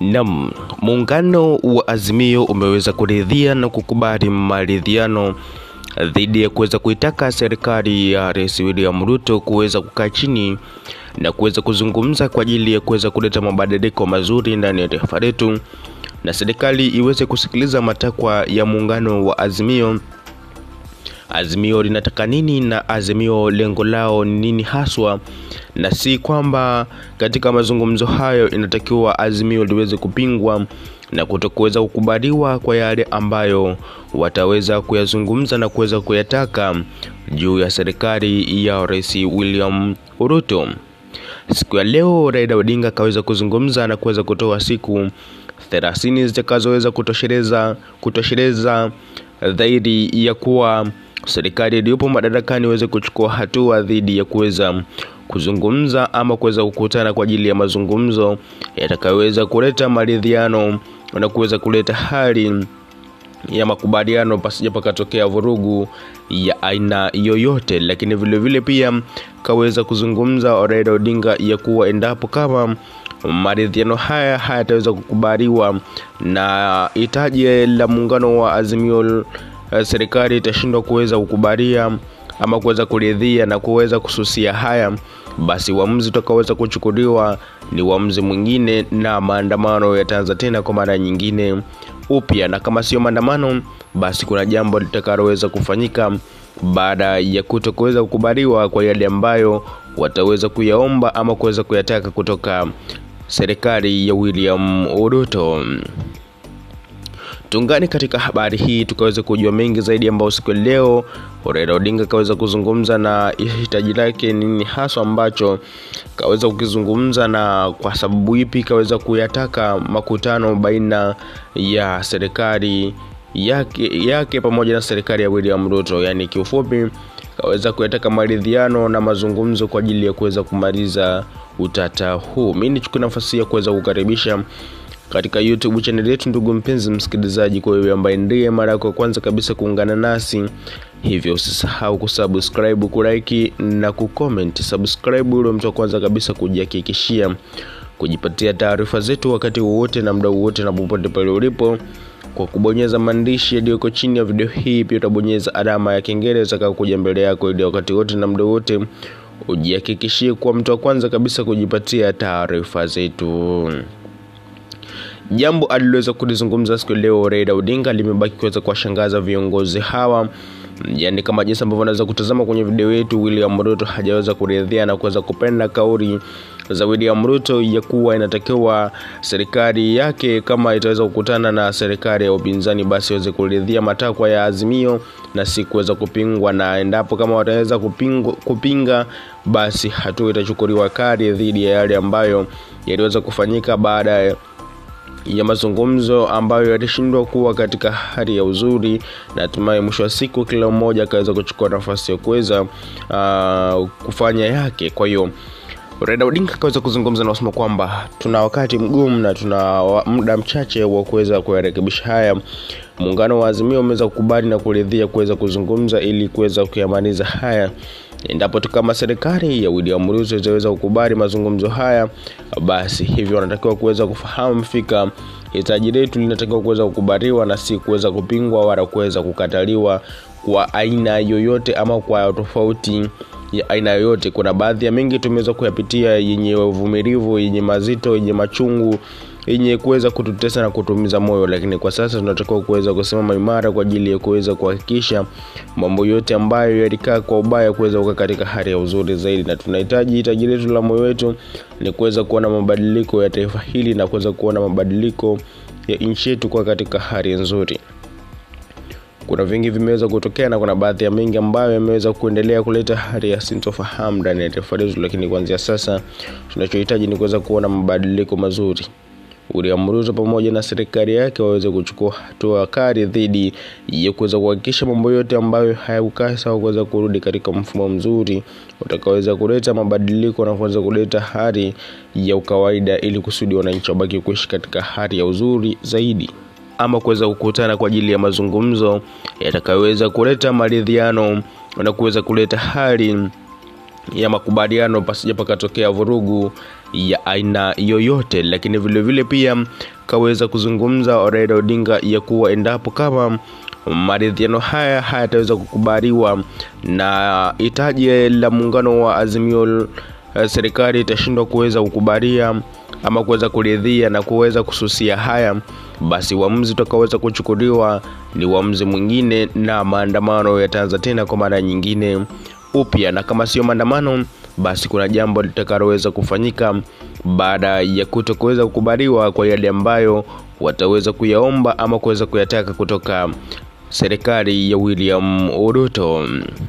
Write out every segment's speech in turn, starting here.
Naam, muungano wa Azimio umeweza kuridhia na kukubali maridhiano dhidi ya kuweza kuitaka serikali ya Rais William Ruto kuweza kukaa chini na kuweza kuzungumza kwa ajili ya kuweza kuleta mabadiliko mazuri ndani ya taifa letu na serikali iweze kusikiliza matakwa ya muungano wa Azimio. Azimio linataka nini na Azimio lengo lao ni nini haswa, na si kwamba katika mazungumzo hayo inatakiwa Azimio liweze kupingwa na kutokuweza kukubaliwa kwa yale ambayo wataweza kuyazungumza na kuweza kuyataka juu ya serikali ya Rais William Ruto. Siku ya leo Raila Odinga akaweza kuzungumza na kuweza kutoa siku thelathini zitakazoweza kutosheleza kutosheleza dhidi ya kuwa serikali iliyopo madarakani iweze kuchukua hatua dhidi ya kuweza kuzungumza ama kuweza kukutana kwa ajili ya mazungumzo yatakayoweza kuleta maridhiano na kuweza kuleta hali ya makubaliano pasija pakatokea vurugu ya aina yoyote. Lakini vile vile pia kaweza kuzungumza Raila Odinga ya kuwa endapo kama maridhiano haya hayataweza kukubaliwa na hitaji la muungano wa Azimio, serikali itashindwa kuweza kukubalia ama kuweza kuridhia na kuweza kususia haya, basi uamuzi utakaoweza kuchukuliwa ni uamuzi mwingine na maandamano yataanza tena kwa mara nyingine upya, na kama sio maandamano, basi kuna jambo litakaloweza kufanyika baada ya kutokuweza kukubaliwa kwa yale ambayo wataweza kuyaomba ama kuweza kuyataka kutoka serikali ya William Ruto. Tungani katika habari hii tukaweza kujua mengi zaidi, ambao siku ya leo Raila Odinga kaweza kuzungumza na hitaji lake nini haswa ambacho kaweza kukizungumza, na kwa sababu ipi kaweza kuyataka makutano baina ya serikali yake, yake pamoja na serikali ya William Ruto. Yani kiufupi kaweza kuyataka maridhiano na mazungumzo kwa ajili ya kuweza kumaliza utata huu. Mimi nichukue nafasi ya kuweza kukaribisha katika YouTube channel yetu, ndugu mpenzi msikilizaji, kwa wewe ambaye ndiye mara yako ya kwanza kabisa kuungana nasi, hivyo usisahau kusubscribe, kulike na kucomment. Subscribe ule mtu wa kwanza kabisa kujihakikishia kujipatia taarifa zetu wakati wowote na muda wowote na popote pale ulipo kwa kubonyeza maandishi yaliyoko chini ya video hii. Pia utabonyeza alama ya kengele itakayokuja mbele yako, ili wakati wote na muda wote ujihakikishie kuwa mtu wa kwanza kabisa kujipatia taarifa zetu. Jambo aliloweza kulizungumza siku leo Raila Odinga limebaki kuweza kuwashangaza viongozi hawa, yaani kama jinsi ambavyo unaweza kutazama kwenye video yetu, William Ruto hajaweza kuridhia na kuweza kupenda kauli za William Ruto ya kuwa inatakiwa serikali yake kama itaweza kukutana na serikali ya upinzani, basi iweze kuridhia matakwa ya Azimio na si kuweza kupingwa, na endapo kama wataweza kupinga, kupinga basi hatua itachukuliwa kali dhidi ya yale ambayo yaliweza kufanyika baada ya mazungumzo ambayo yalishindwa kuwa katika hali ya uzuri, na hatimaye mwisho wa siku kila mmoja akaweza kuchukua nafasi ya kuweza uh, kufanya yake. Kwa hiyo Raila Odinga akaweza kuzungumza na kusema kwamba tuna wakati mgumu na tuna muda mchache wa kuweza kuyarekebisha haya. Muungano wa Azimio umeweza kukubali na kuridhia kuweza kuzungumza ili kuweza kuyamaliza haya endapo tu kama serikali ya William Ruto itaweza kukubali mazungumzo haya, basi hivyo wanatakiwa kuweza kufahamu fika hitaji letu linatakiwa kuweza kukubaliwa na si kuweza kupingwa wala kuweza kukataliwa kwa aina yoyote ama kwa tofauti ya aina yoyote. Kuna baadhi ya mengi tumeweza kuyapitia yenye uvumilivu, yenye mazito, yenye machungu yenye kuweza kututesa na kutumiza moyo, lakini kwa sasa tunatakiwa kuweza kusimama imara kwa ajili ya kuweza kuhakikisha mambo yote ambayo yalikaa kwa ubaya kuweza kukaa katika hali ya uzuri zaidi, na tunahitaji hitaji letu la moyo wetu ni kuweza kuona mabadiliko ya taifa hili na kuweza kuona mabadiliko ya nchi yetu kwa katika hali nzuri. Kuna vingi vimeweza kutokea na kuna baadhi ya mengi ambayo yameweza kuendelea kuleta hali ya sintofahamu ndani ya taifa letu, lakini kuanzia sasa tunachohitaji ni kuweza kuona mabadiliko mazuri. William Ruto pamoja na serikali yake waweze kuchukua hatua kali dhidi ya kuweza kuhakikisha mambo yote ambayo hayakukaa sawa kuweza kurudi katika mfumo mzuri utakaoweza kuleta mabadiliko na kuweza kuleta hali ya ukawaida, ili kusudi wananchi wabaki kuishi katika hali ya uzuri zaidi ama kuweza kukutana kwa ajili ya mazungumzo yatakayoweza kuleta maridhiano na kuweza kuleta hali ya makubaliano pasija pakatokea vurugu ya aina yoyote, lakini vilevile vile pia kaweza kuzungumza Raila Odinga ya kuwa endapo kama maridhiano haya hayataweza kukubaliwa na hitaji la muungano wa Azimio, serikali itashindwa kuweza kukubalia ama kuweza kuridhia na kuweza kususia haya, basi uamuzi utakaoweza kuchukuliwa ni uamuzi mwingine, na maandamano yataanza tena kwa mara nyingine upya, na kama sio maandamano, basi kuna jambo litakaloweza kufanyika baada ya kuto kuweza kukubaliwa kwa yale ambayo wataweza kuyaomba ama kuweza kuyataka kutoka serikali ya William Ruto.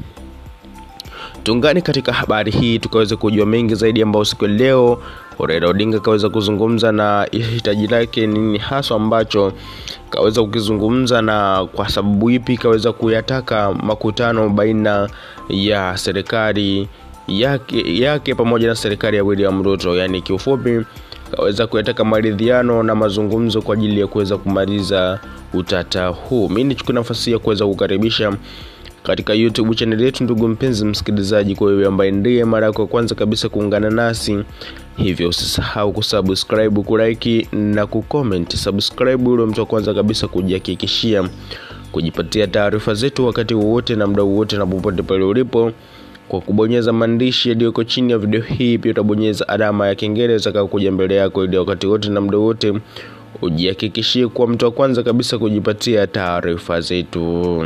Tungani katika habari hii tukaweza kujua mengi zaidi, ambao siku leo Raila Odinga kaweza kuzungumza na hitaji lake nini haswa ambacho kaweza kukizungumza, na kwa sababu ipi kaweza kuyataka makutano baina ya serikali yake, yake pamoja na serikali ya William Ruto. Yani kiufupi kaweza kuyataka maridhiano na mazungumzo kwa ajili ya kuweza kumaliza utata huu. Mimi nichukue nafasi ya kuweza kukaribisha katika YouTube channel yetu, ndugu mpenzi msikilizaji, kwa wewe ambaye ndiye mara yako ya kwanza kabisa kuungana nasi, hivyo usisahau kusubscribe, kulike na kucomment. Subscribe ule mtu wa kwanza kabisa kujihakikishia kujipatia taarifa zetu wakati wowote na muda wowote na popote pale ulipo kwa kubonyeza maandishi yaliyoko chini ya video hii. Pia utabonyeza alama ya kengele itakayokuja mbele yako, ili wakati wote na muda wote ujihakikishie kuwa mtu wa kwanza kabisa kujipatia taarifa zetu.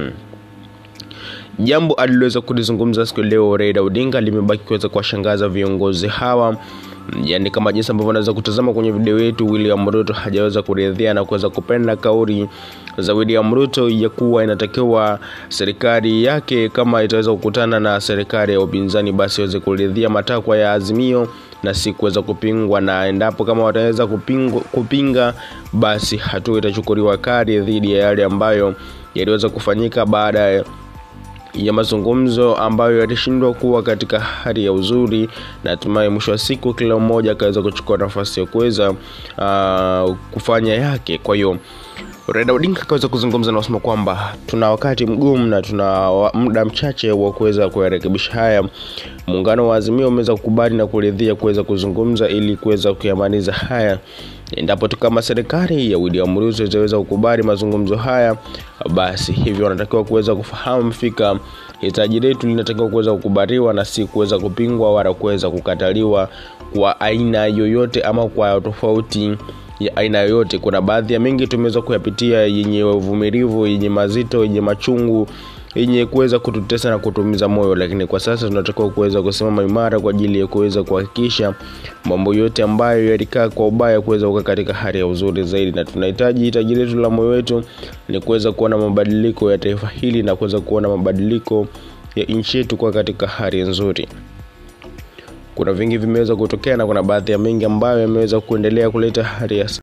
Jambo aliloweza kulizungumza siku leo Raila Odinga limebaki kuweza kuwashangaza viongozi hawa, yaani kama jinsi ambavyo unaweza kutazama kwenye video yetu, William Ruto hajaweza kuridhia na kuweza kupenda kauli za William Ruto ya kuwa inatakiwa serikali yake kama itaweza kukutana na serikali ya upinzani, basi iweze kuridhia matakwa ya Azimio na si kuweza kupingwa, na endapo kama wataweza kupinga, kupinga basi hatua itachukuliwa kali dhidi ya yale ambayo yaliweza kufanyika baada ya mazungumzo ambayo yalishindwa kuwa katika hali ya uzuri, na hatimaye mwisho wa siku kila mmoja akaweza kuchukua nafasi ya kuweza uh, kufanya yake. Kwa hiyo Raila Odinga akaweza kuzungumza na kusema kwamba tuna wakati mgumu na tuna muda mchache wa kuweza kuyarekebisha haya. Muungano wa Azimio umeweza kukubali na kuridhia kuweza kuzungumza ili kuweza kuyamaliza haya. Endapo tu kama serikali ya William Ruto itaweza kukubali mazungumzo haya, basi hivyo wanatakiwa kuweza kufahamu fika hitaji letu linatakiwa kuweza kukubaliwa na si kuweza kupingwa wala kuweza kukataliwa kwa aina yoyote ama kwa tofauti ya aina yoyote. Kuna baadhi ya mengi tumeweza kuyapitia yenye uvumilivu, yenye mazito, yenye machungu, yenye kuweza kututesa na kutumiza moyo, lakini kwa sasa tunatakiwa kuweza kusimama imara kwa ajili ya kuweza kuhakikisha mambo yote ambayo yalikaa kwa ubaya kuweza kukaa katika hali ya uzuri zaidi, na tunahitaji hitaji letu la moyo wetu ni kuweza kuona mabadiliko ya taifa hili na kuweza kuona mabadiliko ya nchi yetu kwa katika hali nzuri. Kuna vingi vimeweza kutokea na kuna baadhi ya mengi ambayo yameweza kuendelea kuleta hali ya